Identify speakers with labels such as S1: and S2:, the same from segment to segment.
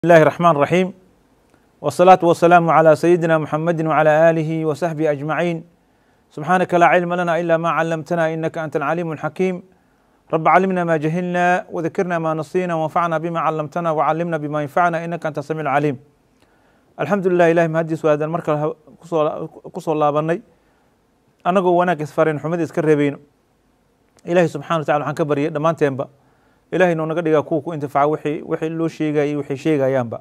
S1: الله الرحمن الرحيم والصلاة والسلام على سيدنا محمد وعلى آله وصحبه أجمعين سبحانك لا علم لنا إلا ما علمتنا إنك أنت العليم الحكيم رب علمنا ما جهلنا وذكرنا ما نسينا وانفعنا بما علمتنا وعلمنا بما ينفعنا إنك أنت السميع العليم الحمد لله إلهي mahadiis waa hadaan markale kusoo laabanay anagoo wanaag isfarin xumad iska reebayno ilaahay subxana wa tacala waxaan ka baryay dhammaanteenba ilahay noo naga dhigaa kuwa ku intifaaca wixii wixii loo sheegayay waxay sheegayaanba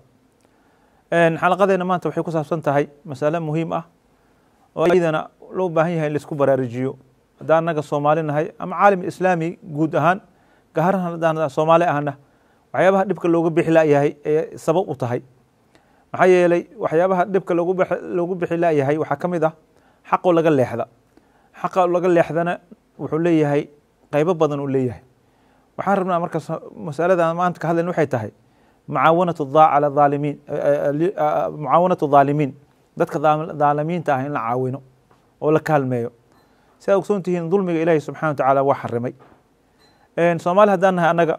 S1: xalaqadeena maanta waxay ku saabsan tahay masale muhiim ah oo iyadana loo baahan yahay in laisku baraarujiyo haddaan annaga soomaali nahay ama caalam islaami guud ahaan gaharan haddaan soomaali ahna waxyaabaha dhibka looga bixi layahay ee sabab u tahay maxaa yeelay waxyaabaha dhibka loogu bix loogu bixi layahay waxaa ka mid ah xaqoo laga leexda xaqa laga leexdana wuxuu leeyahay qeybo badan uu leeyahay waxaan rabnaa marka masaladan maanta ka hadlayn waxay tahay mucaawanatu cala aalimiin mucaawanatu dhaalimiin dadka dhaalimiinta ah in la caawino oo la kaalmeeyo si aad ogsoon tihiin dulmiga ilaahi subxana wa tacaala waa xarimay soomaali haddaan nahay annaga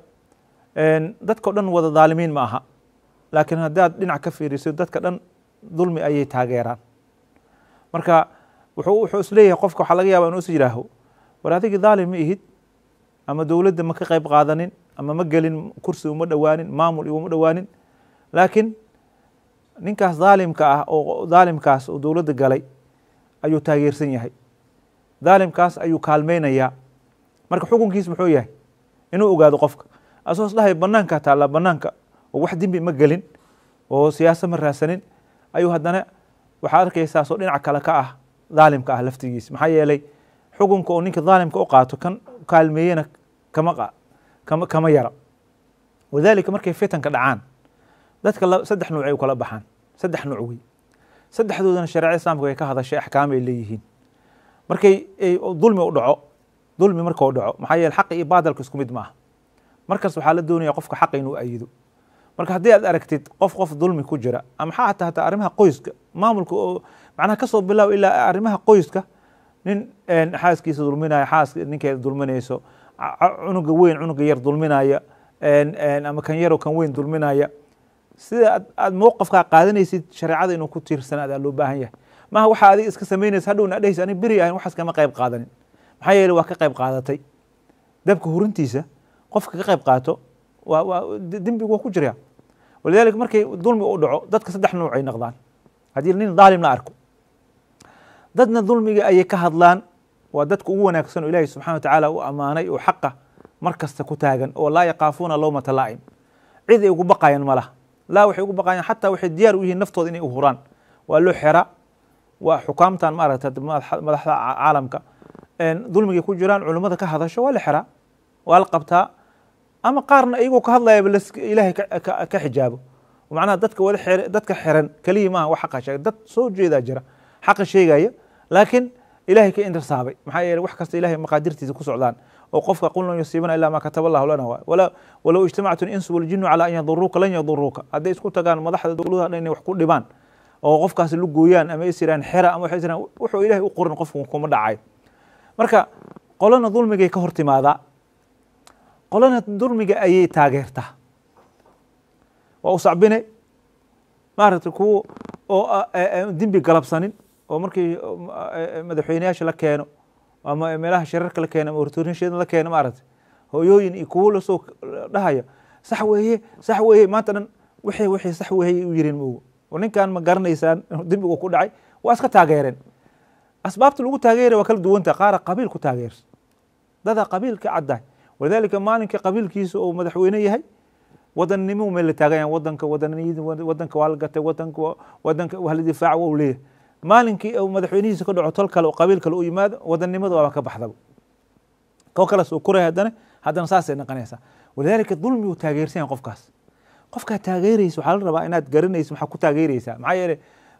S1: dadkao dhan wada dhaalimiin ma aha laakiin haddaad dhinac ka fiiriso dadka dhan dulmi ayay taageeraan marka wuxuu wuxuu isleeyahay qofka waxaa laga yaaba inuu is yidhaaho war adigii dhaalim ma ihid ama dowladda ma ka qayb qaadanin ama ma gelin kursi uma dhowaanin maamul uma dhowaanin laakiin ninkaas dhaalimka ah oo dhaalimkaas oo dowladda galay ayuu taageersan yahay dhaalimkaas ayuu kaalmeynayaa marka xukunkiis muxuu yahay inuu ogaado qofka asagoo is dhahay banaankaa taallaa banaanka oo wax dembi ma gelin oo siyaasa ma raadsanin ayuu haddana waxaad arkaysaa soo dhinac kale ka ah dhaalimka ah laftigiis maxaa yeelay xukunka oo ninka dhaalimka u qaato kan kaalmeeyena kama kama kama yara walidaalika markay fitanka dhacaan dadka saddex nuuc ay u kala baxaan saddex nuuc wey saddexdoodana shareecada islaamka way ka hadashay axkaam ay leeyihiin markay dulmi u dhaco dulmi marka u dhaco maxaa yeele xaqi iyo baadalka isku mid ma aha markaas waxaa la doonaya qofka xaqa inuu ayido marka haddii aad aragtid qof qof dulmi ku jira ama xataa hataa arrimaha qoyska maamulka oo macnaha kasoo bilaaw ilaa arrimaha qoyska nin xaaskiisa dulminaya xaas ninkeeda dulminayso cunuga weyn cunuga yar dulminaya ama kan yaroo kan weyn dulminaya sida ad aad mowqafkaa qaadanaysid shareecada inuu ku tiirsanaad aa loo baahan yahay maaha waxa adiga iska samaynaysa hadhowna adhehaysa ani beri ahayn waxaas kama qayb qaadanin maxaa yeele waa ka qayb qaadatay dabka hurintiisa qofka ka qayb qaato waa waa dembigu waa ku jiraya walidalika markay dulmi u dhaco dadka saddex nuuc ay noqdaan haddii nin dhaalim la arko dadna dulmiga ayay ka hadlaan waa dadka ugu wanaagsan oo ilaahay subxana wa tacaala u ammaanay oo xaqa mar kasta ku taagan oo laa yaqaafuuna lowmata laa'im cid ay ugu baqayaan ma laha laa waxay ugu baqayaan xataa waxay diyaar u yihiin naftooda inay u huraan waa loo xera waa xukaamtan maaragta madaxda caalamka dulmigay ku jiraan culummada ka hadasho waa la xeraa waa la qabtaa ama qaarna iyagoo ka hadlayaba ilaahay ka xijaabo macnaha dadka wada xer dadka xiran keliya maaha wax xaqa sheega dad soo jeedaa jira xaqa sheegaya laakiin ilahay ka intirsaabay maxaa yeele wax kasta ilahay maqaadirtiisa ku socdaan oo qofka qul lan yusiibana ilaa maa kataba allahu lana wala walow ijtamactu insu waljinu calaa an yaduruuka lan yaduruuka hadday isku tagaan madaxda dowladaha dhan inay wax ku dhibaan oo qofkaasi lu gooyaan ama is yiraan xera ama waxay is yiraan wuxuu ilahay u qorin qofku kuma dhacayo marka qolana dulmigay ka hor timaadaa qolana dulmiga ayay taageertaa waa u sacbine maaragtay kuwo oo dembi galabsanin oo markii madaxweyneyaasha la keeno ama meelaha shirarka la keeno ama hortoorinshada la keeno maaragtay hooyooyin iyo kuwo lasoo dhahaya sax weeye sax weeye maanta dhan wixii wixii sax weeye u yirin moogo oo ninkan ma garanaysaan dembigu ku dhacay waa iska taageereen asbaabta lagu taageeraya waa kala duwanta qaara qabiil ku taageersa dadaa qabiil ka caddahay walidaalika maalinka qabiilkiisa oo madaxweyne yahay wadannimo meel la taagan wadanka wadaniyada wadanka waa la gatay wadanka wadanka waa la difaaca waa u leeyahay maalinkii uu madaxweynihiisa ka dhaco tol kale oo qabiil kale u yimaado wadannimada waaba ka baxdaba koo kale soo koraya haddana haddana saasay noqonaysaa walidaalika dulmi uu taageersan yahay qofkaas qofkaa taageeraysa waxaa la rabaa inaad garanaysa maxaa ku taageeraysaa maxaa yeele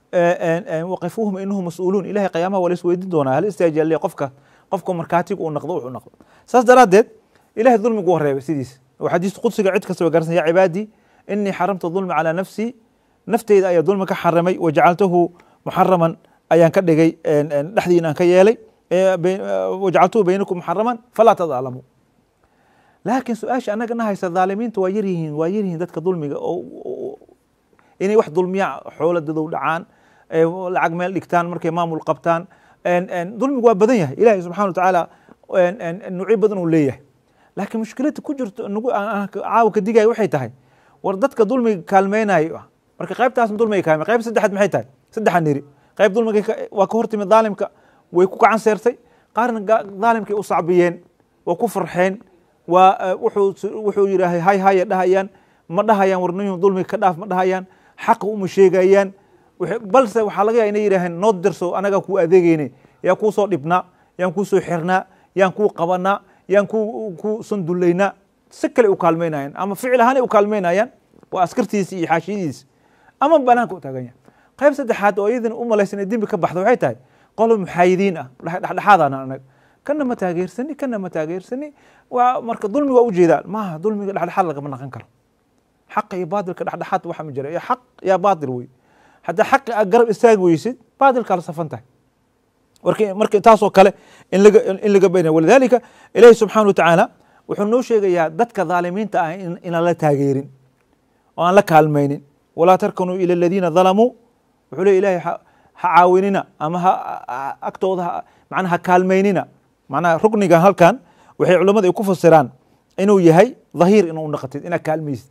S1: waqifuuhum inahu mas-uuluun ilahay qiyaamaha waa la isweydiin doonaa hal istaajalle qofka qofka markaatiga uu noqdo wuxuu noqdo saas daraaddeed ilahay dulmigu wareebay sidiisa oo xadiis qudsiga cid kasta way garansan ya cibaadii inii xaramta dulmi calaa nafsii nafteyda ayaa dulmi ka xarimay wajacaltahu muxaraman ayaan ka dhigay dhexdiina aan ka yeelay wajacaltuhu baynakum muxaraman falaa tadaalamu laakiin su-aasha annaga na haysa dhaalimiinta waa yaryihiin waa yaryihiin dadka dulmiga oo inay wax dulmiya xoola dadow dhacaan lacag meel dhigtaan markay maamul qabtaan dulmigu waa badan yahay ilahi subxana wa tacaala nuucyo badan uu leeyahay laakiin mushkilada ku jirto nagu caawa ka digaya waxay tahay war dadka dulmiga kaalmeynayo marka qaybtaasna dulmiga kaalmey qayb saddexaad maxay tahay saddexan niri qayb dulmiga waa ka hortimid daalimka way ku gacan seertay qaarna daalimkay u sacbiyeen waa ku farxeen waa wuxuu yidhaahay hay haya dhahayaan ma dhahayaan warniyuhu dulmiga ka dhaaf ma dhahayaan xaqa uma sheegayaan balse waxaa laga yaha inay yidhaaheen noo dirso anagaa kuu adeegeyne yaan kuu soo dhibnaa yaan kuu soo xirnaa yaan kuu qabanaa yaan ku ku sandullaynaa si kale u kaalmeynayaan ama ficil ahaanay u kaalmeynayaan waa askartiisi iyo xaashiyadiisi ama banaanka u taagan yahay qayb saddexaad oo iyadana u malaysan ee dembi ka baxda waxay tahay qolo muxaayidiin ah dhexdhexaadana anag kana ma taageersani kana ma taageersani waa marka dulmiga waa ujeedaan maaha dulmiga dhexdhexaad lagama naqan karo xaqa iyo baatilka dhexdhexaad waxa ma jira iyo xaq yaa baatil wey haddaa xaqi aad garab istaagi weysid baatilkaa la safan tahay marka marka taasoo kale in laga in laga baynaya walidalika ilaahi subxaana wa tacaala wuxuu noo sheegayaa dadka dhaalimiinta ah inaan la taageerin oo aan la kaalmaynin walaa tarkanuu ila aladiina dalamuu wuxuu leey ilahay ha caawinina ama ha agtooda macnaha ha kaalmaynina macnaha rukniga halkan waxay culammada ay ku fasiraan inuu yahay dhahiir inuu naqatid inaad kaalmaysid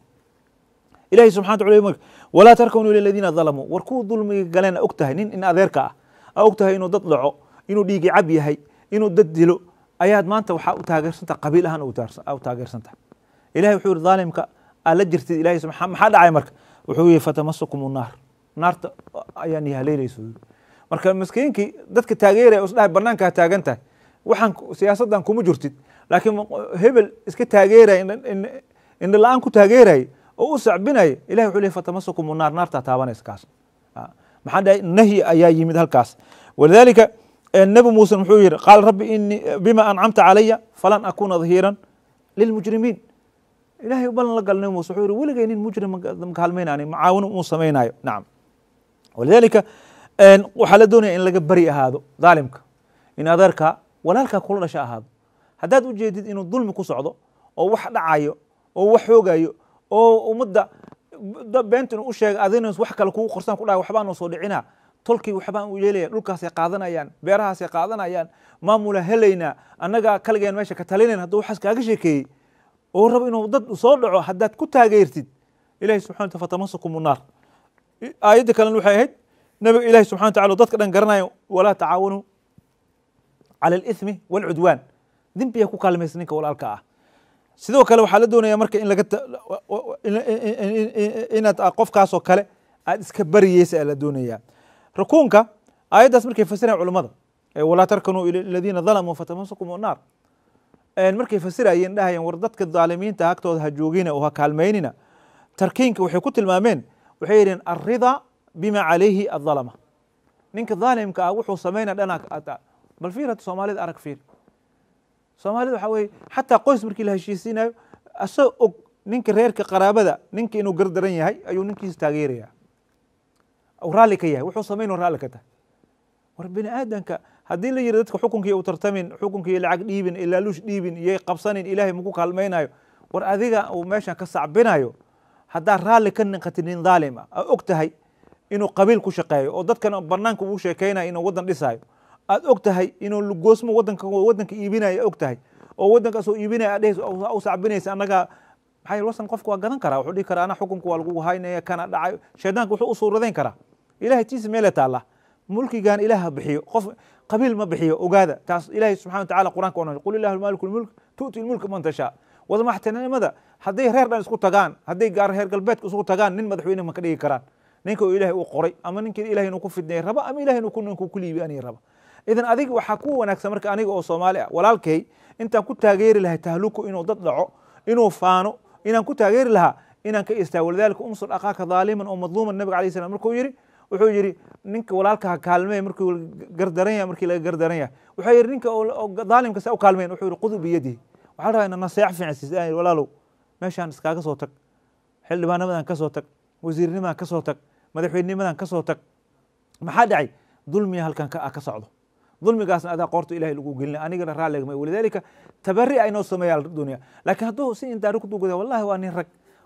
S1: ilahi subxana wa tala walaa tarkanuu ila aladiina dalamuu war kuwa dulmiga galeen a og tahay nin in adeerka ah a og tahay inuu dad dhaco inuu dhiigi cab yahay inuu dad dilo ayaad maanta waxaa u taageersantaha qabiil ahaan u taageersantaha ilahi wuxuu yihi dhaalimka aad la jirtid ilahi maxaa dhacay marka wuxuu yihi fatamasukum naar naarta ayaan ihaleynayso marka maskiinkii dadka taageeraya isdhahay banaankaa taagan tahay waxaan siyaasaddan kuma jirtid laakiin hebel iska taageeraya indha la-aan ku taageeraya oo u sacbinaya ilahi wuxuu leey fatamasukum naar naartaa taabanaysa kaas maxaa dhahay nahyi ayaa yimid halkaas walidalika nebi muuse muxuu yihi qaal rabbi inii bima ancamta calaya falan akuna dhahiiran lilmujrimiin ilahay balan la gal nebi muuse wuxuu yihi weligay nin mujrim makaalmaynaani macaawino uu samaynayo nacam walidalika waxaa la doonaya in laga beri ahaado dhaalimka in adeerkaa walaalkaa kula dhasha ahaado haddaad ujeedid inuu dulmi ku socdo oo wax dhacayo oo wax xoogayo oo ummadda beenta inu u sheega adina wax kale kugu qorsan ku dhahay waxbaanu soo dhicinaa tolkii waxbaan u yeelaya dhulkaasay qaadanayaan beerahaasay qaadanayaan maamula helaynaa annagaa kaligeen meesha ka talinayn hadduu waxaas kaaga sheekeeyey oo rabo inuu dad soo dhaco haddaad ku taageertid ilahi subxana wata fatamasukum naar aayadda kalena waxay ahayd nabiga ilahi subxana wa tacala dadka dhan garanayo walaa tacaawanuu cala alithmi waalcudwaan dembiyaa ku kaalmaysa ninka walaalka ah sidoo kale waxaa la doonaya marka in laga inaad qofkaasoo kale aad iska bariyeysa la doonaya rukuunka aayaddaas markay fasirayan culamada walaa tarkanuu ila aladiina dalamuu fatamasukum naar markay fasirayeen dhahayeen war dadka dhaalimiinta agtooda ha joogina oo ha kaalmaynina tarkiinka waxay ku tilmaameen waxay yidheen alridaa bima calayhi adalama ninka dhaalimka ah wuxuu samaynaya dhana bal fiir hadda soomaalida arag fiir soomaalida waxaa weye xataa qoys markii la heshiisiinayo asagoo og ninka reerka qaraabada ninka inuu gardaran yahay ayuu ninkiisa taageeraya raalli ka yahay wuxuu samayn raalli ka tahay war bini aadanka haddii la yiri dadka xukunkii u tartamin xukunkii lacag dhiibin ilaaluush dhiibin iyo qabsanin ilaahay maku kaalmaynayo war adiga uu meeshan ka sacbinayo haddaa raalli ka niqatid nin dhaalim ah aa og tahay inuu qabiil ku shaqeeyo oo dadkan banaanka uu sheekeynayo inuu waddan dhisayo aad og tahay inuu lugoosmo wadanka wadanka iibinaya og tahay oo wadankaas oo iibinaya adhehes u sacbinaysa annaga maxaa wasan qofka waa gadan karaa wuxuu dhihi karaa ana xukunka waa lagu haynaya kana dhacay shaydaanka wuxuu u suuradayn karaa ilahay tiisa meele taalla mulkigan ilaah bixiyo qof qabiil ma bixiyo ogaada taas ilahay subxana watacala qur'anka onan qul illahu maaliku lmulk tu'ti lmulka man tashaa wadamaxtinimada hadday reer dhan isku tagaan hadday gaar reer galbeedka isku tagaan nin madaxweyne ma ka dhigi karaan ninka oo ilahay u qoray ama ninka ilahay inuu ku fidnay raba ama ilahay inuu ninku ku liibianay raba idan adiga waxaa ku wanaagsan marka aniga oo soomaali ah walaalkay intaan ku taageeri lahay tahluku inuu dad dhaco inuu faano inaan ku taageeri lahaa inaan ka istaago walidalika umsur akhaaka dhaaliman oo madluuman nabiga alayh salam markuu yidhi wuxuu yidhi ninka walaalkaha kaalmee markuu gardaran yahay markii laga gardaran yahay wuxuu yidhi ninka dhaalimka saa u kaalmeen wuxuu yidhi qudu biyadihi waxaa rabaa ina naseex fiican siisaan walaalow meeshaan iskaaga soo tag xildhibaannimadan ka soo tag wasiirnimadan ka soo tag madaxweynimadan ka soo tag maxaa dhacay dulmiya halkan ka socdo dulmigaasna adaa qoorta ilahay lagu gelina anigana raalligama walidalika tabari aynoo sameeya doonaya laakiin hadduu si indaari ku dugada wallahi waa nin rag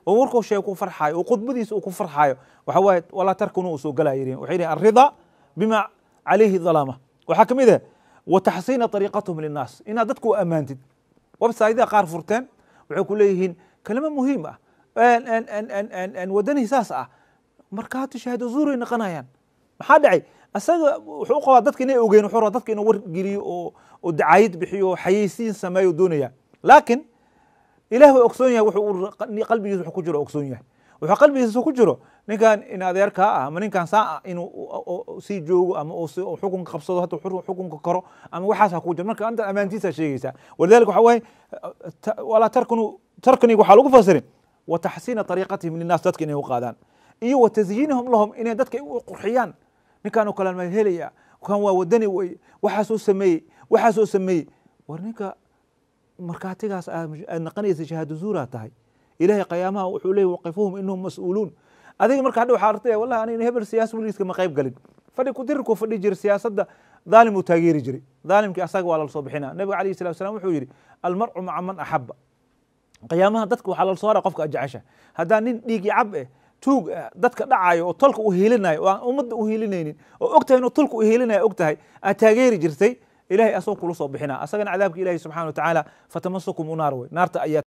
S1: oo markuu sheeg ku farxaayo oo khudbadiisa uu ku farxaayo waxa waaye walaa tarkunu uu soo galaya yihin waxay yihin alrida bima calayhi dalaama waxaa kamid ah wa taxsiina طariiqatahum linnaas inaad dadku u ammaantid websaydaa qaar furteen waxay ku leeyihiin kalimo muhiim ah wadani saas ah markaati shahaado zuuray naqanayaan maxaa dhacay asaga wuxuu u qabaa dadka inay ogeen wuxuu rabaa dadka inuu wargeliyo oo oo dacaayid bixiyo oo xayeysiin sameeyo doonaya laakiin ilaah waa ogsoon yahay wuxuu qalbigiisa wuxuu ku jiro ogsoon yahay wuxuu qalbigiisa ku jiro ninkan in adeerkaa ah ama ninkan saa ah inuu sii joogo ama uu xukunka qabsado hata xukunka koro ama waxaas ha ku jiro marka anta ammaantiisa sheegaysaa walidalika waxa waaye walaa tarkunu tarkaniga waxaa lagu fasirin wa taxsiina طariiqatihim linnaas dadka inay u qaadaan iyo wa tasyiinihum lahum inay dadka u qurxiyaan ninkan oo kale ma helaya kan waa wadani weye waxaasoo sameeyey waxaasoo sameeyey war ninka markaatigaas aad naqanaysa shahaado zuuraa tahay ilahay qiyaamaha wuxuu leeyay waqifuhum inahum mas-uuluun adiga marka hadha waxaa artaya wallahi aniga hebel siyaasa weligiiska ma qayb galin fadhi kudirirkuu fadhi jiray siyaasadda dhaalim uu taageeri jiray dhaalimkii asaga waa lala soo bixina nabiga alayhi salatu wasalam wuxuu yidhi almarcu maca man axaba qiyaamaha dadka waxaa lala soo hara qofka ajecesha haddaa nin dhiigi cab eh tuug dadka dhacayo oo tolka u hiilinayo oo aan ummadda u hiilinaynin oo og tahay inuu tolka u hiilinaya og tahay aad taageeri jirtay ilahay asagoo kula soo bixina asagana cadaabka ilahi subxana wa tacaala fatamasukum u naar wey naarta ayaa